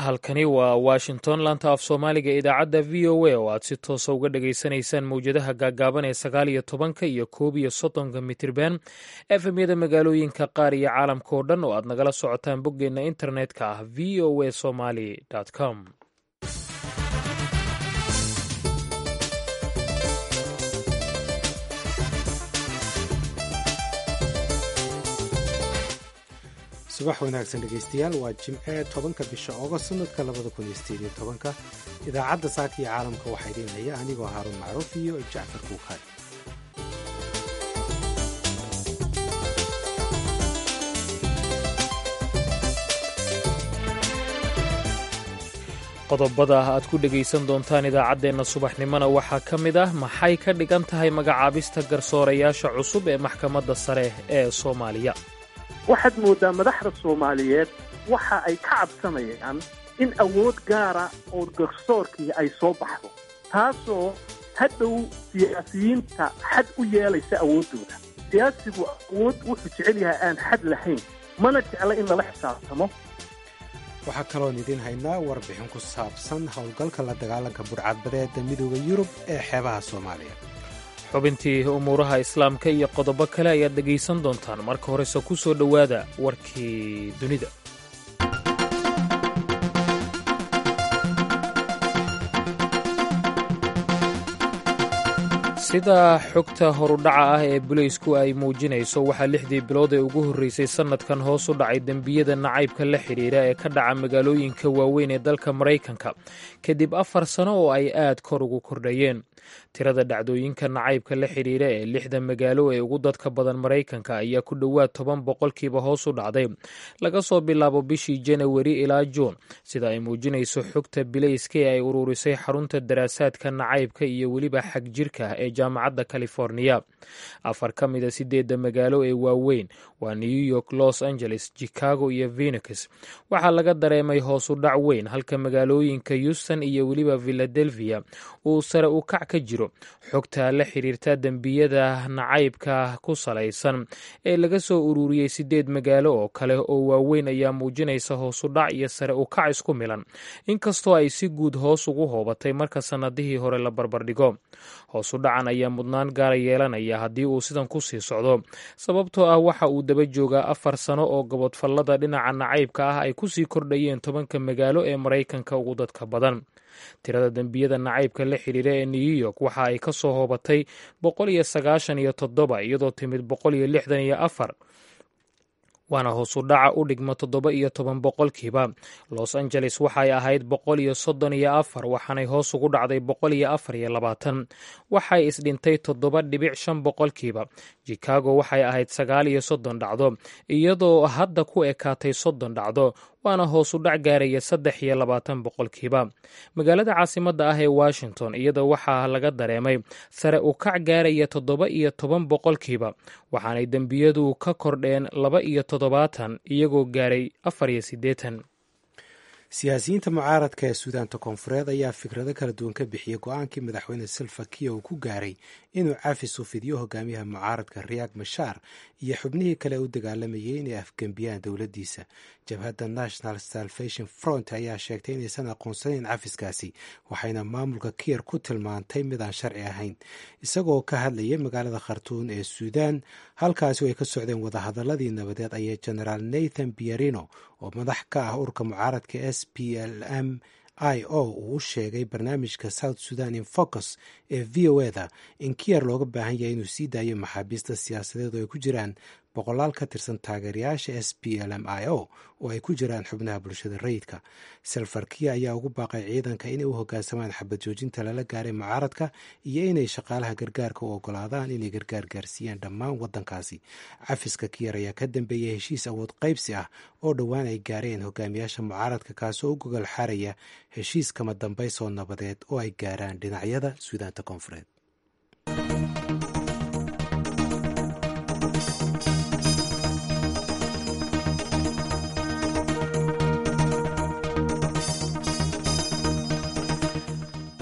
halkani waa washington laanta af soomaaliga idaacadda v o a oo aad si toosa uga dhagaysanaysaan mawjadaha gaagaaban ee sagaal iyo tobanka iyo koob iyo soddonka mitirban efemyada magaalooyinka qaar iyo caalamka oo dhan oo aad nagala socotaan boggeenna internetka ah v o a somaly com subax wanaagsan dhegaystayaal waa jimce tobanka bisha ogost sanadka labada kun iyo sideed iyo tobanka idaacadda saaka iyo caalamka waxaa idiin haya anigoo haaruun macruuf iyo jacfar kuukaay qodobada aad ku dhegaysan doontaan idaacaddeenna subaxnimona waxaa ka mid ah maxay ka dhigan tahay magacaabista garsoorayaasha cusub ee maxkamadda sare ee soomaaliya waxaad mooddaa madaxda soomaaliyeed waxa ay ka cabsanayaan in awood gaara oo garsoorkii ay soo baxdo taasoo hadhow siyaasiyiinta xad u yeelaysa awooddooda siyaasigu awood wuxuu jecel yahay aan xad lahayn mana jecla in lala xisaabtamo waxaa kaloon idiin haynaa warbixin ku saabsan howlgalka la dagaalanka budhcadbadeeda midooda yurub ee xeebaha soomaaliya xubintii umuuraha islaamka iyo qodobo kale ayaad dhegaysan doontaan marka horese ku soo dhowaada warkii dunida sida xogta horudhaca ah ee buleysku ay muujinayso waxaa lixdii bilood ee ugu horreysay sannadkan hoos u dhacay dembiyada nacaybka la xidhiidha ee ka dhaca magaalooyinka waaweyn ee dalka maraykanka kadib afar sano oo ay aad kor ugu kordhayeen tirada dhacdooyinka nacaybka la xidhiidha ee lixda magaalo ee ugu dadka badan maraykanka ayaa ku dhowaad toban boqolkiiba hoos u dhacday laga soo bilaabo bishii janawari ilaa juun sida ay muujinayso xogta bileyska ee ay ururisay xarunta daraasaadka nacaybka iyo weliba xag jirka ee jaamacadda californiya afar ka mida sideedda magaalo ee waaweyn waa new york los angeles chicago iyo phenix waxaa laga dareemay hoos u dhac weyn halka magaalooyinka houston iyo weliba philadelphia uu sare u kac ka jiro xogta la xiriirta dembiyada nacaybka ku salaysan ee laga soo ururiyey sideed magaalo oo kale oo waaweyn ayaa muujinaysa hoos u dhac iyo sare u kac isku milan inkastoo ay si guud hoos ugu hoobatay marka sannadihii hore la barbardhigo hoos u dhacan ayaa mudnaan gaara yeelanaya haddii uu sidan ku sii socdo sababtoo ah waxa uu daba joogaa afar sano oo gobodfallada dhinaca nacaybka ah ay ku sii kordhayeen tobanka magaalo ee maraykanka ugu dadka badan tirada dembiyada nacaybka la xidhiira ee new york waxa ay ka soo hoobatay boqol iyo sagaashan iyo toddoba iyadoo timid boqol iyo lixdan iyo afar waana hoosu dhaca u dhigma toddoba iyo toban boqolkiiba los angeles waxay ahayd boqol iyo soddon iyo afar waxaanay hoos ugu dhacday boqol iyo afar iyo labaatan waxay isdhintay toddoba dhibic shan boqolkiiba chicago waxay ahayd sagaal iyo soddon dhacdo iyadoo hadda ku ekaatay soddon dhacdo waana hoosu dhac gaaraya saddex iyo labaatan boqolkiiba magaalada caasimadda ah ee washington iyada waxaa laga dareemay sare u kac gaaraya toddoba iyo toban boqolkiiba waxaanay dembiyadu ka kordheen laba iyo toddobaatan iyagoo gaaray afar iyo siddeetan siyaasiyiinta mucaaradka ee suudaanta koonfureed ayaa fikrado kala duwan ka bixiyey go-aankii madaxweyne salva kiir uu ku gaaray inuu cafis u fidiyo hogaamiyaha mucaaradka riyaag mashaar iyo xubnihii kale u dagaalamayay inay afgembiyaan dowladdiisa jabhadda national salvation front ayaa sheegtay inaysan aqoonsanayn cafiskaasi waxayna maamulka kiir ku tilmaantay midaan sharci ahayn isagoo ka hadlayay magaalada khartuun ee suudaan halkaasi ay ka socdeen wadahadaladii nabadeed ayay genaraal nathan bierino oo madax ka ah urka mucaaradka s p l m i o uu u sheegay barnaamijka south sudan in focus ee v o eda in kiyer looga baahan yahay inuu sii daayo maxaabiista siyaasadeed oo ay ku jiraan boqolaal ka tirsan taageerayaasha s p l m i o oo ay ku jiraan xubnaha bulshada rayidka salfarkiya ayaa ugu baaqay ciidanka inay u hogaansamaan xabad joojinta lala gaaray mucaaradka iyo inay shaqaalaha gargaarka u ogolaadaan inay gargaar gaarsiiyaan dhammaan wadankaasi cafiska kiyer ayaa ka dambeeyay heshiis awood qaybsi ah oo dhowaan ay gaareen hogaamiyaasha mucaaradka kaasoo u gogol xaaraya heshiis kama dambays oo nabadeed oo ay gaaraan dhinacyada suudaanta koonfureed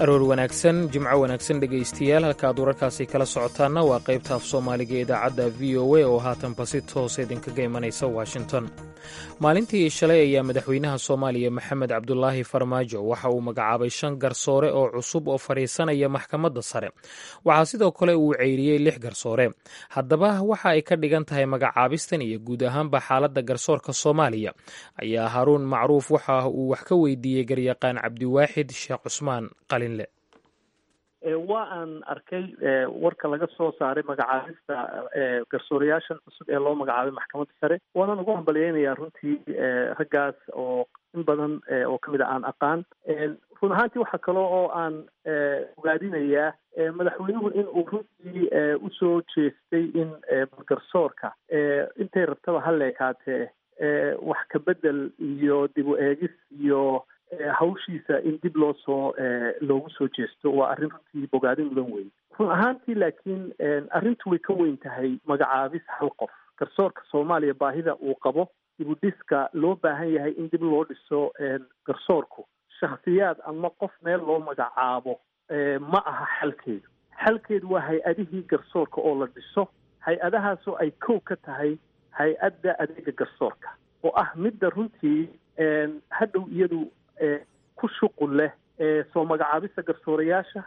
aroor wanaagsan jimco wanaagsan dhegaystayaal halkaaad wararkaasi kala socotaanna waa qaybta af soomaaliga idaacadda v o a oo haatanba si toos idinkaga imanaysa washington maalintii shalay ayaa madaxweynaha soomaaliya maxamed cabdulaahi farmaajo waxa uu magacaabay shan garsoore oo cusub oo fadhiisanaya maxkamadda sare waxaa sidoo kale uu ceyriyey lix garsoore haddaba waxa ay ka dhigan tahay magacaabistan iyo guud ahaanba xaaladda garsoorka soomaaliya ayaa haruun macruuf waxa uu wax ka weydiiyey garyaqaan cabdiwaaxid sheekh cusmaan qalinle waa aan arkay warka laga soo saaray magacaabista garsoorayaashan cusub ee loo magacaabay maxkamadda sare waanaan ugu hambalyeynayaa runtii raggaas oo in badan oo kamid a aan aqaan run ahaantii waxaa kale oo aan ogaadinayaa madaxweynuhu in uu runtii usoo jeestay in garsoorka intay rabtaba ha leekaatee wax ka bedel iyo dib u eegis iyo hawshiisa in dib loo soo loogu soo jeesto waa arrin runtii bogaadin mudan weyn run ahaantii laakiin arrintu way ka weyn tahay magacaabis hal qof garsoorka soomaaliya baahida uu qabo dib u dhiska loo baahan yahay in dib loo dhiso garsoorku shakhsiyaad ama qof meel loo magacaabo ma aha xalkeedu xalkeedu waa hay-adihii garsoorka oo la dhiso hay-adahaasoo ay kow ka tahay hay-adda adeega garsoorka oo ah midda runtii hadhow iyadu ku shuqul leh soo magacaabista garsoorayaasha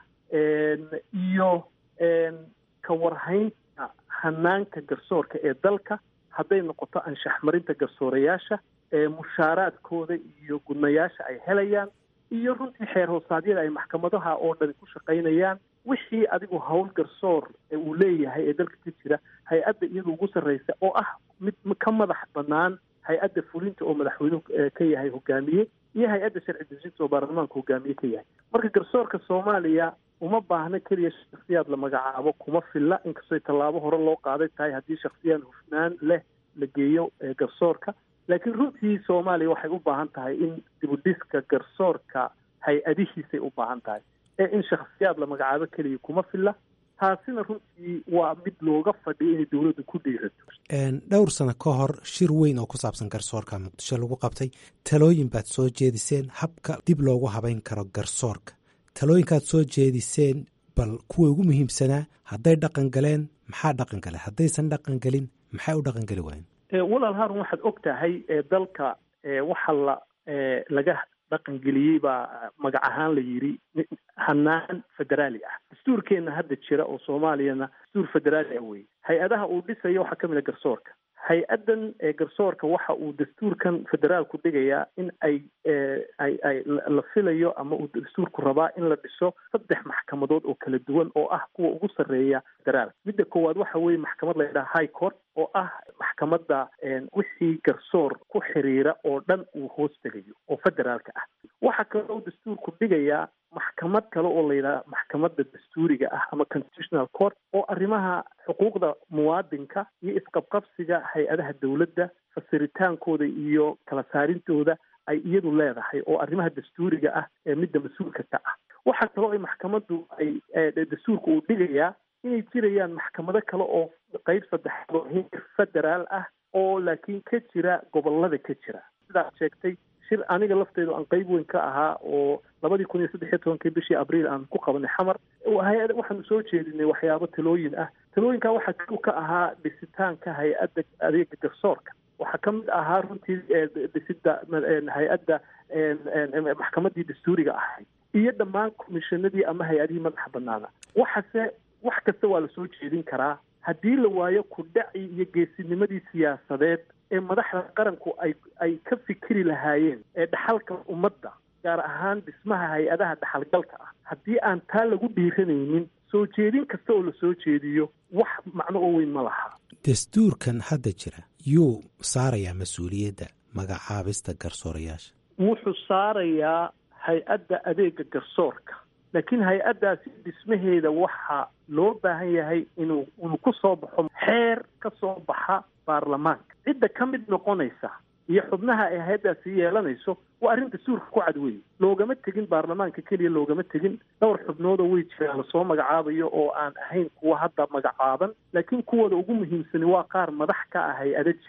iyo ka warhaynta hanaanka garsoorka ee dalka hadday noqoto anshax marinta garsoorayaasha mushaaraadkooda iyo gudnayaasha ay helayaan iyo runtii xeer hoosaadyada ay maxkamadaha oo dhan ku shaqaynayaan wixii adigu hawl garsoor uu leeyahay ee dalka ka jira hay-adda iyadu ugu sarreysa oo ah mid ka madax bannaan hay-adda fulinta oo madaxweynuhu ka yahay hogaamiye iyo hay-adda sharci dejinta oo baarlamaanka hogaamiye ka yahay marka garsoorka soomaaliya uma baahna keliya shaksiyaad la magacaabo kuma filla inkastoo tallaabo hore loo qaaday tahay haddii shaksiyaan hufnaan leh la geeyo garsoorka laakiin runtii soomaaliya waxay u baahan tahay in dibudhiska garsoorka hay-adihiisay u baahan tahay ee in shaksiyaad la magacaabo keliya kuma filla taasina runtii waa mid looga fadhiyo inay dowladdu ku dhiirato dhowr sano ka hor shir weyn oo ku saabsan garsoorka muqdisho lagu qabtay talooyin baad soo jeediseen habka dib loogu habayn karo garsoorka talooyinkaad soo jeediseen bal kuwa ugu muhiimsanaa hadday dhaqan galeen maxaa dhaqan gale haddaysan dhaqan gelin maxay u dhaqan geli waayen walaal haarun waxaad og tahay dalka waxa la laga dhaqangeliyey baa magac ahaan la yidhi hanaan federaali ah dastuurkeenna hadda jira oo soomaaliyana dastuur federaali ah weye hay-adaha uu dhisayo waxaa ka mid a garsoorka hay-addan garsoorka waxa uu dastuurkan federaalku dhigayaa in ay ay ay la filayo ama uu dastuurku rabaa in la dhiso saddex maxkamadood oo kala duwan oo ah kuwa ugu sarreeya federaalka midda koowaad waxa weeye maxkamad la yidhaha high court oo ah maxkamadda wixii garsoor ku xiriira oo dhan uu hoos tegayo oo federaalka ah waxaa kale uu dastuurku dhigayaa maxkamad kale oo la yidhaha maxkamadda dastuuriga ah ama constitutional court oo arrimaha xuquuqda muwaadinka iyo isqabqabsiga hay-adaha dowladda fasiritaankooda iyo kala saarintooda ay iyadu leedahay oo arrimaha dastuuriga ah ee midda mas-uulka ka ah waxaa kaloo ay maxkamaddu ay dastuurka uu dhigayaa inay jirayaan maxkamado kale oo qeyb saddexaad oo heer federaal ah oo laakiin ka jira gobolada ka jira sidaad sheegtay shir aniga lafteedu aan qeyb weyn ka ahaa oo labadii kun iyo saddex iyo tobankii bishii abriil aan ku qabanay xamar hay-ad waxaanu soo jeedinay waxyaabo talooyin ah talooyinkaa waxaa kow ka ahaa dhisitaanka hay-adda adeega garsoorka waxaa ka mid ahaa runtii dhisida hay-adda maxkamaddii dastuuriga ahayd iyo dhammaan komishanadii ama hay-adihii madaxa banaana waxase wax kasta waa la soo jeedin karaa haddii la waayo kudhaci iyo geesinimadii siyaasadeed ee madaxda qaranku ay ay ka fikiri lahaayeen ee dhaxalka ummadda gaar ahaan dhismaha hay-adaha dhaxalgalka ah haddii aan taa lagu dhiiranaynin soo jeedin kasta oo la soo jeediyo wax macno oo weyn ma laha dastuurkan hadda jira yuu saarayaa mas-uuliyadda magacaabista garsoorayaasha wuxuu saarayaa hay-adda adeega garsoorka laakiin hay-addaasi dhismaheeda waxaa loo baahan yahay inuu inuu ku soo baxo xeer ka soo baxa baarlamaanka cidda ka mid noqonaysa iyo xubnaha ay hay-addaasi yeelanayso waa arrin dastuurka ku cad weeye loogama tegin baarlamaanka keliya loogama tegin dhowr xubnoodoo wey jiraan lasoo magacaabayo oo aan ahayn kuwa hadda magacaaban laakiin kuwooda ugu muhiimsani waa qaar madax ka ah hay-ada jira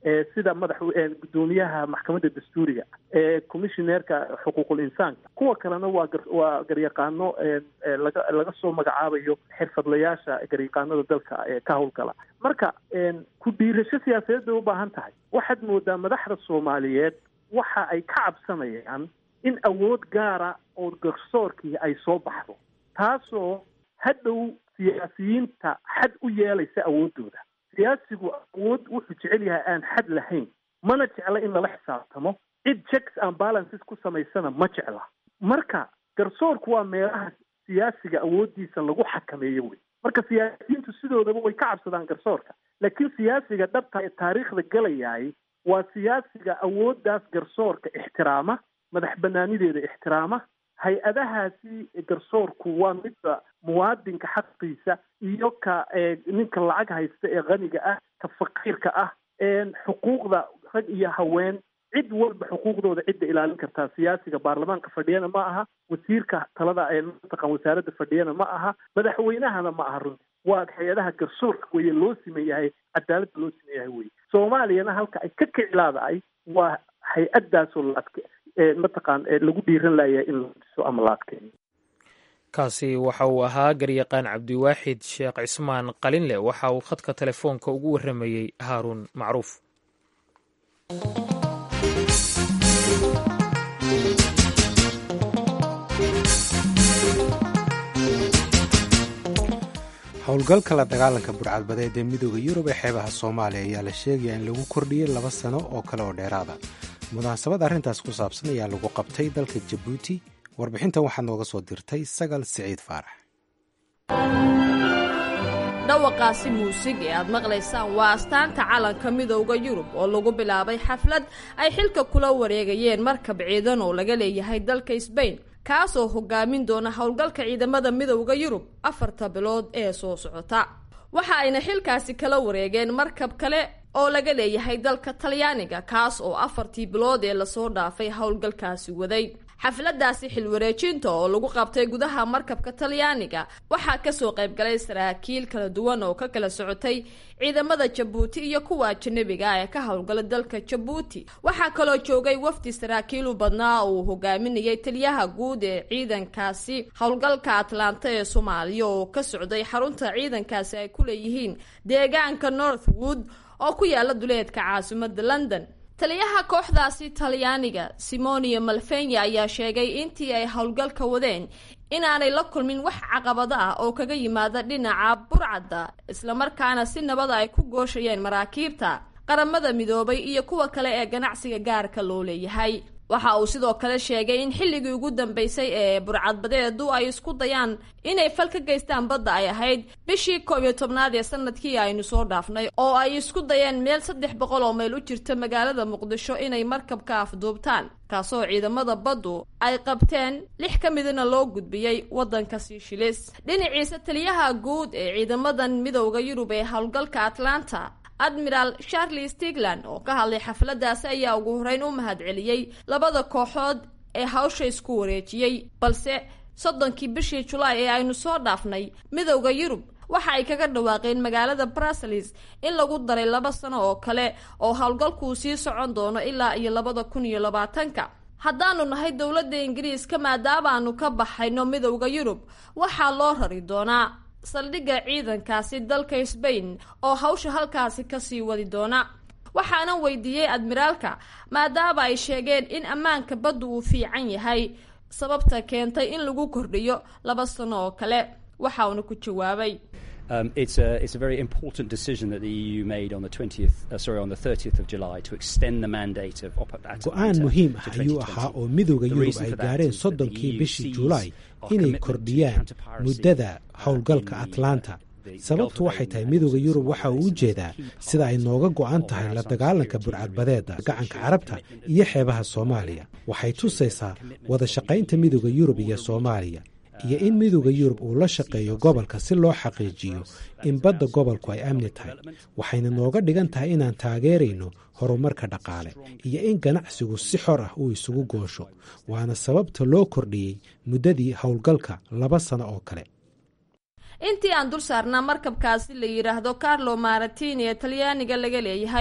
sida madax gudoomiyaha maxkamadda dastuuriga commissioneerka xuquuqul insaanka kuwa kalena waa waa garyaqaano laga laga soo magacaabayo xirfadlayaasha garyaqaanada dalka ka howlgala marka ku dhiirasho siyaasadeed bay u baahan tahay waxaad moodaa madaxda soomaaliyeed waxa ay ka cabsanayaan in awood gaara oo garsoorkii ay soo baxdo taasoo hadhow siyaasiyiinta xad u yeelaysa awooddooda siyaasigu awood wuxuu jecel yahay aan xad lahayn mana jecla in lala xisaabtamo cid checks and balances ku samaysana ma jecla marka garsoorku waa meelaha siyaasiga awooddiisa lagu xakameeyo wey marka siyaasiyiintu sidoodaba way ka cabsadaan garsoorka laakiin siyaasiga dhabta ee taariikhda galayaay waa siyaasiga awooddaas garsoorka ixtiraama madax banaanideeda ixtiraama hay-adahaasi garsoorku waa midda muwaadinka xaqiisa iyo ka ninka lacag haysta ee qaniga ah ka faqiirka ah xuquuqda rag iyo haween cid walba xuquuqdooda cidda ilaalin kartaa siyaasiga baarlamaanka fadhiyana ma aha wasiirka talada mataqan wasaaradda fadhiyana ma aha madaxweynahana ma aha runti waa hay-adaha garsoorka weye loo siman yahay cadaaladda loo siman yahay weye soomaaliyana halka ay ka kiclaadaay waa hay-addaasoo la adke mataqaan lagu dhiiran layahay in la diso ama la adkeeyo kaasi waxa uu ahaa garyaqaan cabdiwaaxid sheekh cismaan qalinle waxa uu khadka telefoonka ugu warramayey haaruun macruuf howlgalka la dagaalanka burcadbadeed ee midooda yurub ee xeebaha soomaaliya ayaa la sheegaya in lagu kordhiyey laba sano oo kale oo dheeraada munaasabad arrintaas ku saabsan ayaa lagu qabtay dalka jabuuti warbixintan waxaa nooga soo dirtay sagal siciid faarax dhawaqaasi muusig ee aad maqlaysaan waa astaanta calanka midowda yurub oo lagu bilaabay xaflad ay xilka kula wareegayeen markab ciidan oo laga leeyahay dalka sbain kaasoo hogaamin doona howlgalka ciidamada midowda yurub afarta bilood ee soo socota waxa ayna xilkaasi kala wareegeen markab kale oo laga leeyahay dalka talyaaniga kaas oo afartii bilood ee lasoo dhaafay howlgalkaasi waday xafladaasi xilwareejinta oo lagu qabtay gudaha markabka talyaaniga waxaa kasoo qaybgalay saraakiil kala duwan oo ka kala socotay ciidamada jabuuti iyo kuwa ajanabiga ee ka howlgala dalka jabuuti waxaa kaloo joogay wafdi saraakiil u badnaa oo uu hogaaminayay taliyaha guud ee ciidankaasi howlgalka atlanta ee soomaaliya oo ka socday xarunta ciidankaasi ay ku leeyihiin deegaanka northwood oo ku yaala duleedka caasimada london taliyaha kooxdaasi talyaaniga simonia malfenya ayaa sheegay intii ay howlgalka wadeen inaanay la kulmin wax caqabado ah oo kaga yimaada dhinaca burcadda islamarkaana si nabada ay ku gooshayeen maraakiibta qaramada midoobay iyo kuwa kale ee ganacsiga gaarka loo leeyahay waxa uu sidoo kale sheegay in xilligii ugu dambeysay ee burcadbadeedu ay isku dayaan inay fal ka geystaan badda ay ahayd bishii koob iyo tobnaad ee sanadkii aynu soo dhaafnay oo ay isku dayeen meel saddex boqol oo mayl u jirta magaalada muqdisho inay markabka afduubtaan kaasoo ciidamada baddu ay qabteen lix ka midna loo gudbiyey waddanka siishilis dhinaciisa taliyaha guud ee ciidamadan midowda yurub ee howlgalka atlanta admiral charles stigland oo ka hadlay xafladaasi ayaa ugu horeyn u mahadceliyey labada kooxood ee hawsha isku wareejiyey balse soddonkii bishii julaay ee aynu soo dhaafnay midowda yurub waxa ay kaga dhawaaqeen magaalada bruseles in lagu daray laba sano oo kale oo howlgalkuu sii socon doono ilaa iyo labada kun iyo labaatanka haddaanu nahay dowladda ingiriiska maadaamaanu ka baxayno midowda yurub waxaa loo rari doonaa saldhigga ciidankaasi dalka sbain oo hawsha halkaasi kasii wadi doona waxaana weydiiyey admiraalka maadaama ay sheegeen in ammaanka baddu uu fiican yahay sababta keentay in lagu kordhiyo laba sano oo kale waxa uuna ku jawaabay Um, it's, a, it's a very important decision that the EU made on the 20th, uh, sorry, on the 30th of July to extend the mandate of Atalanta go-aan muhiim ah to ayuu 2020. ahaa oo midowda The yurub reason ay for that gaareen is that the soddonkii EU bishii sees julaay our inay commitment to kordhiyaan counter-piracy, muddada uh, howlgalka in the, uh, atlanta the sababtu Gulf of waxay tahay Aden midowda and yurub waxa uu Somalia ujeedaa is a key sida ay part nooga go-an of tahay our la some dagaalanka security burcadbadeeda agreements. gacanka Shows carabta commitment iyo of xeebaha soomaaliya waxay tusaysaa wada shaqaynta midowda yurub iyo soomaaliya iyo in midowda yurub uu la shaqeeyo gobolka si loo xaqiijiyo in badda gobolku ay amni tahay waxayna nooga dhigan tahay inaan taageerayno horumarka dhaqaale iyo in ganacsigu si xor ah uu isugu goosho waana sababta loo kordhiyey muddadii howlgalka laba sano oo kale intii aan dul saarnaa markabkaasi la yidhaahdo carlo maratini ee talyaaniga laga leeyahay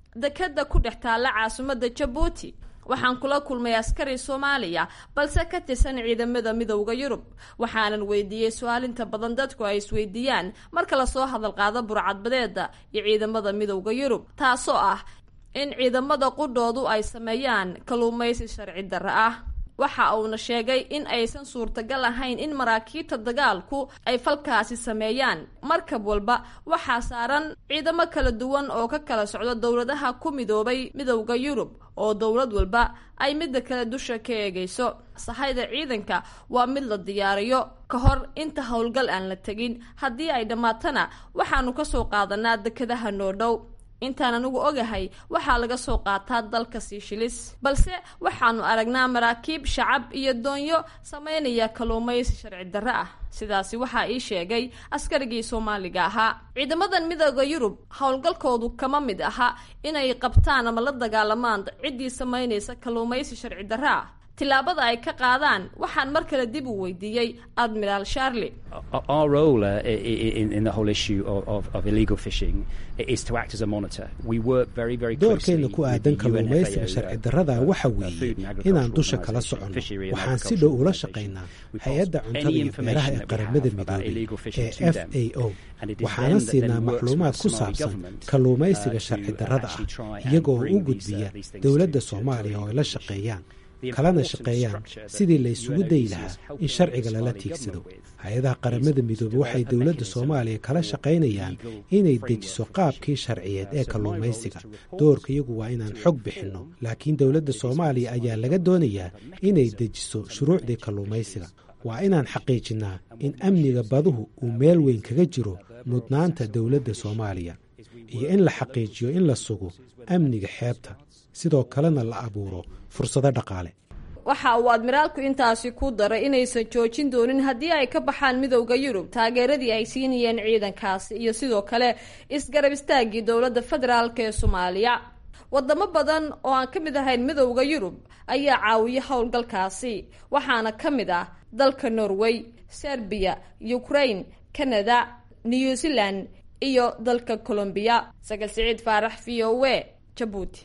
dekeda ku dhex taalla caasimadda jabuuti waxaan kula kulmay askari soomaaliya balse ka tirsan ciidamada midowda yurub waxaanan weydiiyey su-aalinta badan dadku ay isweydiiyaan marka lasoo hadal qaado burcadbadeeda iyo ciidamada midowda yurub taasoo ah in ciidamada qudhoodu ay sameeyaan kalluumaysi sharci darre ah waxa uuna sheegay in aysan suurtagal ahayn in maraakiibta dagaalku ay falkaasi sameeyaan markab walba waxaa saaran ciidamo kala duwan oo ka kala socdo dowladaha ku midoobay midowda yurub oo dowlad walba ay midda kale dusha ka eegayso sahayda ciidanka waa mid la diyaariyo ka hor inta howlgal aan la tegin haddii ay dhammaatana waxaanu kasoo qaadanaa dekadaha noo dhow intaan anigu ogahay waxaa laga soo qaataa dalka siishilis balse waxaanu aragnaa maraakiib shacab iyo doonyo sameynaya kalluumaysi sharci darre ah sidaasi waxaa ii sheegay askarigii soomaaliga ahaa ciidamadan midooda yurub howlgalkoodu kama mid aha inay qabtaan ama la dagaalamaan ciddii sameynaysa kalluumaysi sharci darre ah tilaabada ay ka qaadaan waxaan mar kale dib u weydiiyey admiraal sharley Our role uh, in, in the whole issue of, of, of illegal fishing is to act as a monitor. We work very, very closely doorkeena ku aadan kalluumaysiga sharci darrada waxa weeye inaan dusha kala soconno waxaan si dhow ula shaqaynaa hay-adda cuntada iyo beeraha ee qaramada midoobay ee f a o waxaana siinaa macluumaad ku saabsan kalluumaysiga sharci darrada ah iyagoo u gudbiya dowladda soomaaliya oo ay la shaqeeyaan kalana shaqeeyaan sidii la ysugu dayi lahaa in sharciga lala tiigsado hay-adaha qaramada midoobe waxay dowladda soomaaliya kala shaqaynayaan inay dejiso qaabkii sharciyeed ee kalluumaysiga doorka iyagu waa inaan xog bixinno laakiin dowladda soomaaliya ayaa laga doonayaa inay dejiso shuruucdii kalluumaysiga waa inaan xaqiijinnaa in amniga baduhu uu meel weyn kaga jiro mudnaanta dowladda soomaaliya iyo in la xaqiijiyo in la sugo amniga xeebta sidoo kalena la abuuro fursado dhaqaale waxa uu admiraalku intaasi ku daray inaysan joojin doonin haddii ay ka baxaan midowda yurub taageeradii ay siinayeen ciidankaasi iyo sidoo kale isgarab istaagii dowladda federaalk ee soomaaliya wadamo badan oo aan ka mid ahayn midowda yurub ayaa caawiya howlgalkaasi waxaana ka mid ah dalka norway serbiya ukraine canada new zealand iyo dalka colombiya sagal siciid faarax v o e jabuuti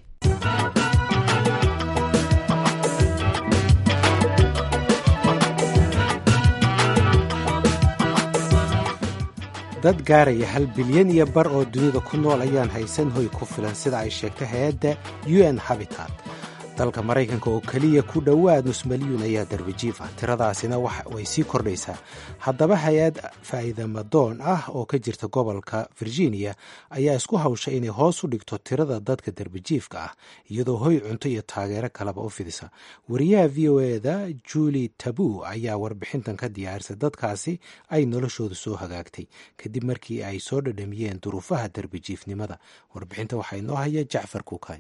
dad gaaraya hal bilyan iyo bar oo dunida ku nool ayaan haysan hoy ku filan sida ay sheegtay hay-adda u n habitat dalka maraykanka oo keliya ku dhowaad nus milyuun ayaa darbijiif ah tiradaasina way sii kordhaysaa haddaba hay-ad faa'iidamadoon ah oo ka jirta gobolka virginia ayaa isku hawsha inay hoos u dhigto tirada dadka darbijiifka ah iyadoo hoy cunto iyo taageero kaleba u fidisa wariyaha v o eda juli tabu ayaa warbixintan ka diyaarisay dadkaasi ay noloshooda soo hagaagtay kadib markii ay soo dhadhamiyeen duruufaha darbijiifnimada warbixinta waxaa inoo haya jacfar kuukay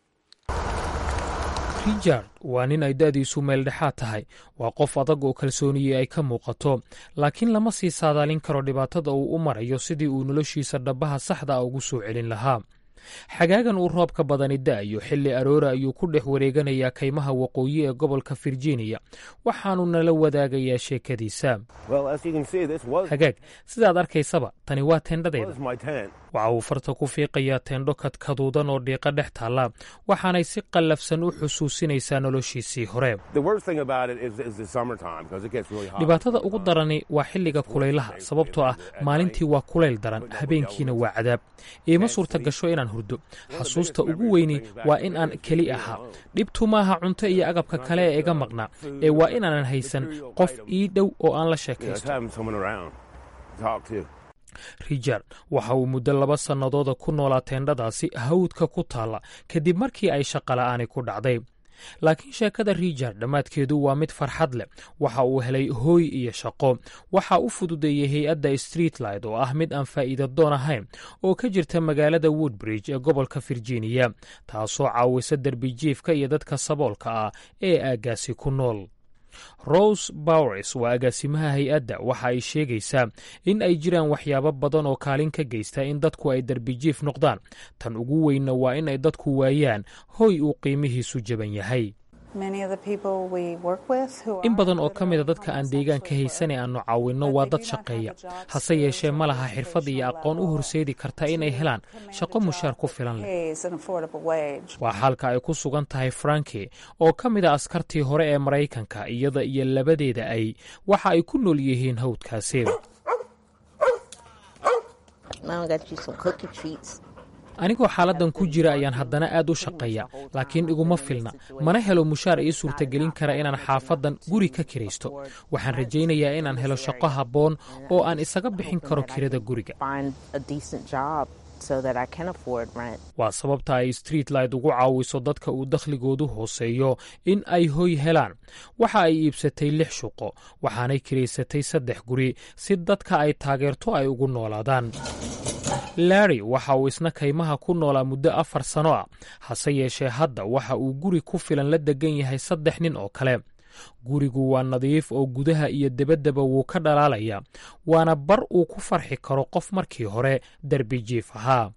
richard waa nin ay da'diisu meeldhexaad tahay waa qof adag oo kalsooniyey ay ka muuqato laakiin lama sii saadaalin karo dhibaatada uu u marayo sidii uu noloshiisa dhabbaha saxda a ugu soo celin lahaa xagaagan uu roobka badani da'ayo xilli aroora ayuu ku dhex wareeganayaa kaymaha waqooyi ee gobolka virginia waxaanu nala wadaagayaa sheekadiisa hagaag sidaad arkaysaba tani waa teendhadeeda waxa uu farta ku fiiqayaa teendho kadkaduudan oo dhiiqa dhex taalla waxaanay si qallafsan u xusuusinaysaa noloshiisii hore dhibaatada ugu darani waa xilliga kulaylaha sababtoo ah maalintii waa kulayl daran habeenkiina waa cadaab iima suurta gasho inaan hurdo xasuusta ugu weyni waa in aan keli ahaa dhibtu maaha cunto iyo agabka kale ee iga maqnaa ee waa inaanan haysan qof ii dhow oo aan la sheekaysto richard waxa uu muddo laba sannadooda ku noolaa teendhadaasi hawdka ku taalla kadib markii ay shaqola'aani ku dhacday laakiin sheekada richard dhammaadkeedu waa mid farxad leh waxa uu helay hooy iyo shaqo waxa u fududeeyey hay-adda streetlight oo ah mid aan faa'iida doon ahayn oo ka jirta magaalada woodbridge ee gobolka virginia taasoo caawisa derbijiifka iyo dadka saboolka ah ee aaggaasi ku nool rose bowers waa agaasimaha hay-adda waxa ay sheegaysaa in ay jiraan waxyaabo badan oo kaalin ka geysta in dadku ay derbijiif noqdaan tan ugu weynna waa in ay dadku waayaan hoy uu qiimihiisu jaban yahay in badan oo ka mida dadka aan deegaanka haysanee aannu caawinno waa dad shaqeeya hase yeeshee ma laha xirfad iyo aqoon u horseedi karta inay helaan shaqo mushaar ku filan leh waa xaalka ay ku sugan tahay franki oo ka mid a askartii hore ee maraykanka iyada iyo labadeeda ay waxa ay ku nool yihiin hawdkaasi anigoo xaaladdan ku jira ayaan haddana aad u shaqeeya laakiin iguma filna mana helo mushaar ii suurtagelin kara inaan xaafaddan guri ka kiraysto waxaan rajaynayaa inaan helo shaqo habboon oo aan isaga bixin karo kirada guriga waa sababta ay streetlight ugu caawiso dadka uu dakhligoodu hooseeyo in ay hoy helaan waxa ay iibsatay lix shuqo waxaanay kiraysatay saddex guri si dadka ay taageerto ay ugu noolaadaan larry waxa uu isna kaymaha ku noolaa muddo afar sano ah hase yeeshee hadda waxa uu guri ku filan la degan yahay saddex nin oo kale gurigu waa nadiif oo gudaha iyo debaddaba wuu ka dhalaalaya waana bar uu ku farxi karo qof markii hore derbi jiif ahaa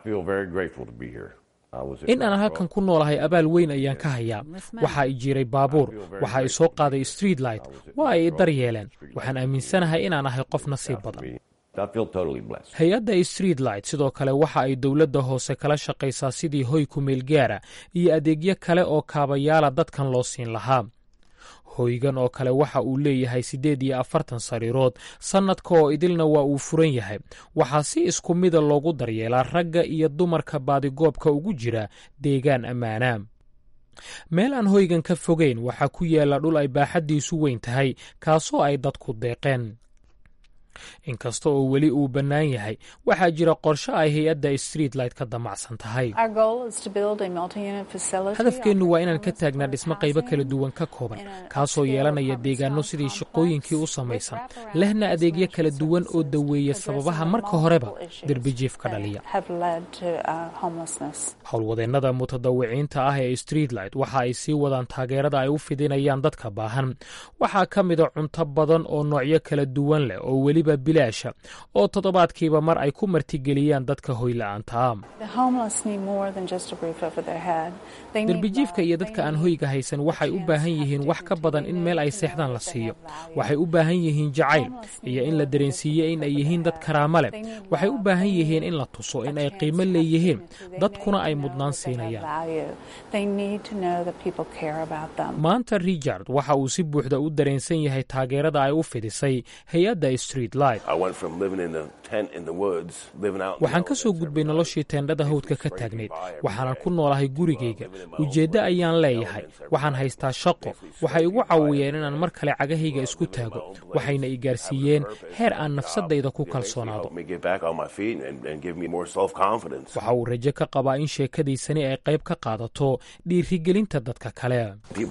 in aan halkan ku noolahay abaal weyn ayaan ka hayaa waxa i jiray baabuur waxa i soo qaaday streetlight waa ay i daryeeleen waxaan aaminsanahay inaan ahay qof nasiib badan hay-adda streetlight sidoo kale waxa ay dowladda hoose kala shaqaysaa sidii hoy kumeel gaara iyo adeegyo kale oo kaabayaala dadkan loo siin lahaa hoygan oo kale waxa uu leeyahay siddeed iyo afartan sariirood sannadka oo idilna waa uu furan yahay waxaa si isku mida loogu daryeelaa ragga iyo dumarka baadigoobka ugu jira deegaan ammaana meel aan hoygan ka fogeyn waxaa ku yaalla dhul ay baaxaddiisu weyn tahay kaasoo ay dadku deeqeen inkasta oo weli uu bannaan yahay waxaa jira qorshe ay hay-adda streetlight ka damacsan tahay hadafkeennu waa inaan ka taagnaa dhismo qaybo kala duwan ka kooban kaasoo yeelanaya deegaanno sidii shaqooyinkii u samaysan lehna adeegyo kala duwan oo daweeya sababaha marka horeba derbijiif ka dhaliya howlwadeennada mutadawiciinta ah ee streetlight waxa ay sii wadaan taageerada ay u fidinayaan dadka baahan waxaa ka mida cunto badan oo noocyo kala duwan leh oo weliba bilaasha oo toddobaadkiiba mar ay ku martigeliyaan dadka hoyla'aanta derbijiifka iyo dadka aan hoyga haysan waxay u baahan yihiin wax ka badan in meel ay seexdaan la siiyo waxay u baahan yihiin jacayl iyo in la dareensiiyo in ay yihiin dad karaamo leh waxay u baahan yihiin in la tuso in ay qiimo leeyihiin dadkuna ay mudnaan siinayaan maanta richard waxa uu si buuxda u dareensan yahay taageerada ay u fidisay hay-adda streetlight waxaan ka soo gudbay noloshii teendhada hawdka ka taagnayd waxaanan ku noolahay gurigayga ujeeddo ayaan leeyahay waxaan haystaa shaqo waxay igu caawiyeen inaan mar kale cagahayga isku taago waxayna i gaarsiiyeen heer aan nafsadayda ku kalsoonaado waxa uu rajo ka qabaa in sheekadiisani ay qayb ka qaadato dhiirigelinta dadka kale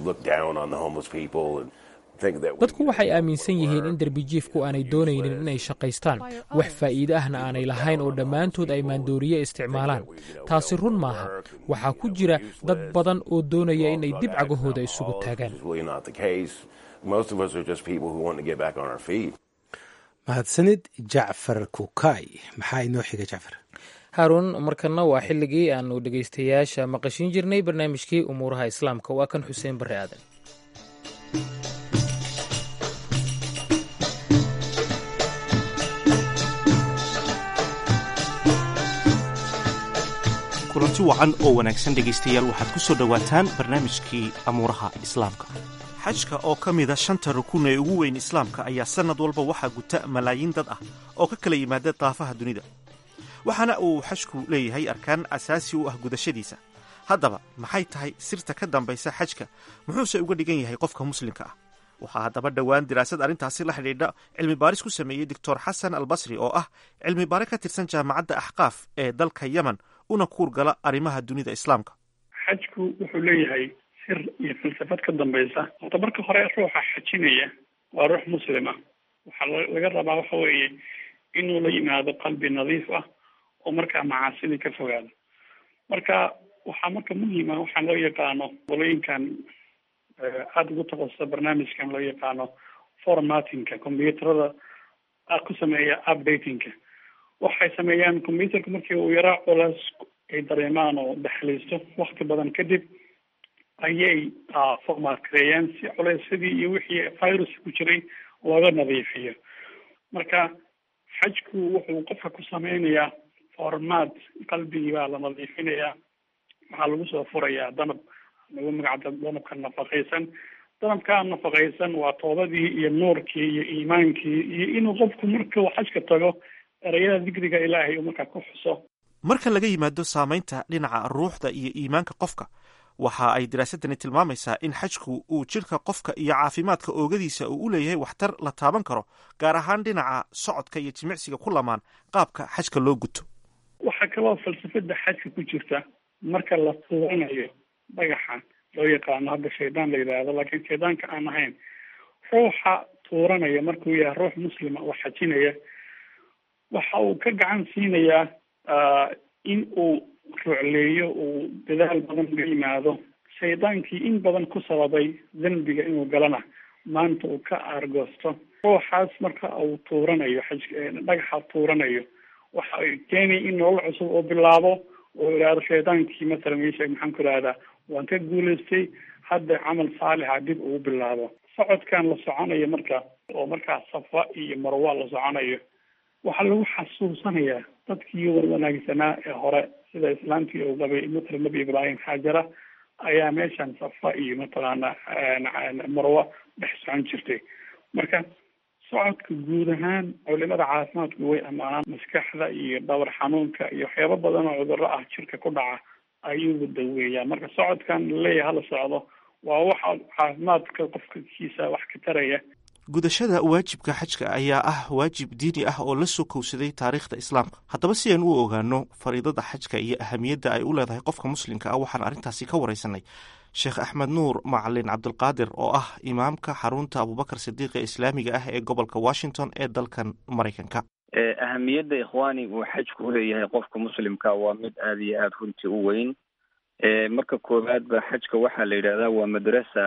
dadku waxay aaminsan yihiin in derbijiifku aanay doonaynin inay shaqaystaan wax faa'iide ahna aanay lahayn oo dhammaantood ay maandooriye isticmaalaan taasi run maaha waxaa ku jira dad badan oo doonaya inay dib cagahooda isugu taagaan mahadsanid jacfar kukay maxaa inoo xiga jacfar haaruun markana waa xilligii aanu dhegaystayaasha maqashin jirnay barnaamijkii umuuraha islaamka waa kan xuseen barre aadan kulanti wacan oo wanaagsan dhegaystayaal waxaad ku soo dhowaataan barnaamijkii amuuraha islaamka xajka oo ka mida shanta rukun ee ugu weyn islaamka ayaa sannad walba waxaa guta malaayiin dad ah oo ka kala yimaada daafaha dunida waxaana uu xajku leeyahay arkaan asaasi u ah gudashadiisa haddaba maxay tahay sirta ka dambaysa xajka muxuuse uga dhigan yahay qofka muslimka ah waxaa haddaba dhowaan diraasad arrintaasi la xidhiidha cilmi baaris ku sameeyey doctor xasan albasri oo ah cilmi baare ka tirsan jaamacadda axqaaf ee dalka yemen una kuurgala arrimaha dunida islaamka xajku wuxuu leeyahay sir iyo falsafad ka dambaysa horta marka hore ruuxa xajinaya waa ruux muslima waxaa laga rabaa waxa weeye inuu la yimaado qalbi nadiif ah oo markaa macaasidii ka fogaado marka waxaa marka muhima waxaan loo yaqaano qolooyinkan aada ugu taqasusa barnaamijkan loo yaqaano formatinka combyuterada ku sameeya updatingka waxay sameeyaan combyuterka markii uu yaraa culays ay dareemaan oo dhexlaysto wakti badan kadib ayay formaatgareeyeen si culeysadii iyo wixii virus ku jiray looga nadiifiyo marka xajku wuxuu qofka ku sameynayaa formaat qalbigii baa la nadiifinayaa waxaa lagu soo furayaa danab lagu magacda danabka nafaqaysan danabkaa nafaqaysan waa toobadii iyo nuurkii iyo iimaankii iyo inuu qofku markuu xajka tago ereyada digriga ilaahay uu markaa ku xuso marka laga yimaado saamaynta dhinaca ruuxda iyo iimaanka qofka waxa ay daraasadani tilmaamaysaa in xajku uu jidhka qofka iyo caafimaadka oogadiisa uu u leeyahay waxtar la taaban karo gaar ahaan dhinaca socodka iyo jimicsiga ku lamaan qaabka xajka loo guto waxaa kaloo falsafada xajka ku jirta marka la tuuranayo dhagaxa loo yaqaano hadda shaydaan la yidhaahdo laakiin shaydaanka aan ahayn ruuxa tuuranaya markuu yahay ruux muslima oo xajinaya waxa uu ka gacan siinayaa in uu rucleeyo uu dadaal badan uga yimaado shaydaankii in badan ku sababay dembiga inuu galana maanta uu ka aargoosto ruuxaas marka uu tuuranayo xaj dhagaxa tuuranayo waxa ay keenaya in nolol cusub uu bilaabo oo idhaahdo shaydaankii masalan ii sheeg maxaan ku idhahdaa waan ka guulaystay hadda camal saalixa dib ugu bilaabo socodkan la soconayo marka oo markaa safa iyo marwa la soconayo waxaa lagu xasuusanayaa dadkii wanaagsanaa ee hore sida islaamkii uu qabay matala nebi ibraahim xaajara ayaa meeshan safa iyo mataqaana marwa dhex socon jirtay marka socodka guud ahaan culimada caafimaadku way ammaanaan maskaxda iyo dhawr xanuunka iyo waxyaabo badan oo cudurro ah jirka ku dhaca ayuu daweeyaa marka socodkan laleeyahay hala socdo waa waxa caafimaadka qofka kiisa wax ka taraya gudashada waajibka xajka ayaa ah waajib diini ah oo la soo kowsaday taariikhda islaamka haddaba si aan u ogaano fariidada xajka iyo ahamiyadda ay u leedahay qofka muslimka ah waxaan arrintaasi ka wareysanay sheekh axmed nuur macalin cabdulqaadir oo ah imaamka xarunta abubakar sidiiq ee islaamiga ah ee gobolka washington ee dalkan maraykanka ahamiyadda ikhwaani uu xajku uleeyahay qofka muslimka waa mid aada iyo aada runtii u weyn marka koowaad ba xajka waxaa la yidhahdaa waa madrasa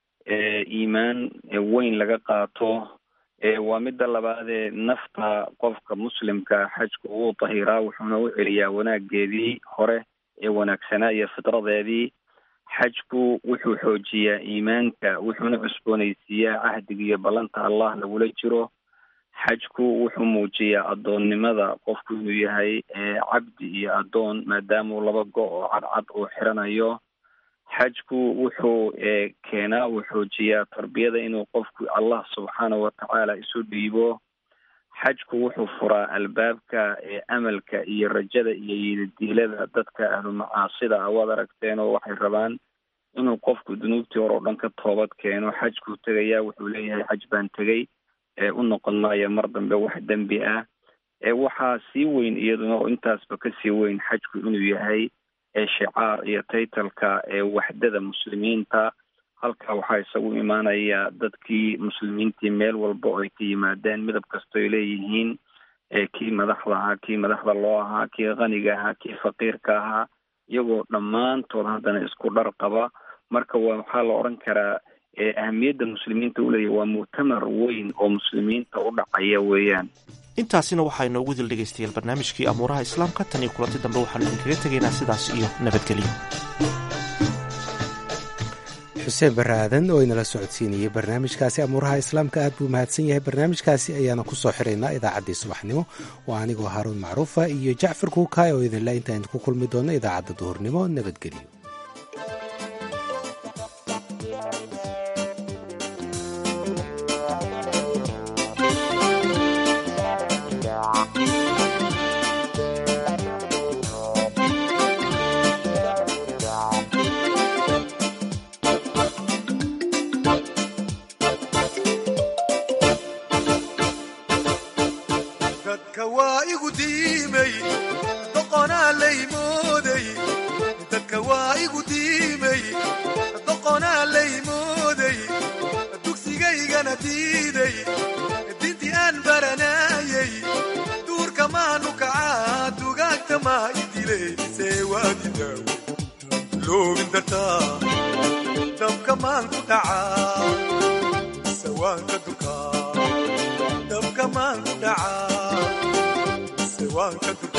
iimaan weyn laga qaato waa midda labaadee nafta qofka muslimka xajku uu tahiraa wuxuuna u celiyaa wanaageedii hore ee wanaagsanaa iyo fitradeedii xajku wuxuu xoojiyaa iimaanka wuxuuna cusboonaysiiyaa cahdiga iyo ballanta allah lagula jiro xajku wuxuu muujiyaa addoonnimada qofku inuu yahay cabdi iyo addoon maadaamau laba go oo cadcad uu xiranayo xajku wuxuu keenaa uu xoojiyaa tarbiyada inuu qofku allah subxaanahu watacaala isu dhiibo xajku wuxuu furaa albaabka amalka iyo rajada iyo yididiilada dadka ahlu macaasida ah waad aragteen oo waxay rabaan inuu qofku dunuubtii hore oo dhan ka toobad keeno xajkuu tegayaa wuxuu leeyahay xaj baan tegay u noqon maayo mar dambe wax dembi ah waxaa sii weyn iyaduna oo intaasba kasii weyn xajku inuu yahay shicaar iyo taytalka ewaxdada muslimiinta halkaa waxaa isagu imaanaya dadkii muslimiintii meel walba oo ay ka yimaadeen midab kastoo ay leeyihiin kii madaxda ahaa kii madaxda loo ahaa kii qaniga ahaa kii faqiirka ahaa iyagoo dhammaantood haddana isku dhar qaba marka waa waxaa la odhan karaa ahamiyadda muslimiinta uleeyahy waa muctamar weyn oo muslimiinta u dhacaya weeyaan intaasina waxaa inoogu dil dhegaystayaal barnaamijkii amuuraha islaamka tan iyo kulanti dambe waxaanu idinkaga tegaynaa sidaas iyo nabadgelyo xuseen barre aadan oo inala socodsiinayay barnaamijkaasi amuuraha islaamka aad buu mahadsan yahay barnaamijkaasi ayaana ku soo xiraynaa idaacaddii subaxnimo waa anigoo haaruun macruufa iyo jacfar kuukaay oo idinla intaan ku kulmi doonno idaacadda duhurnimo nabadgelyo dabka maan ku dhacaa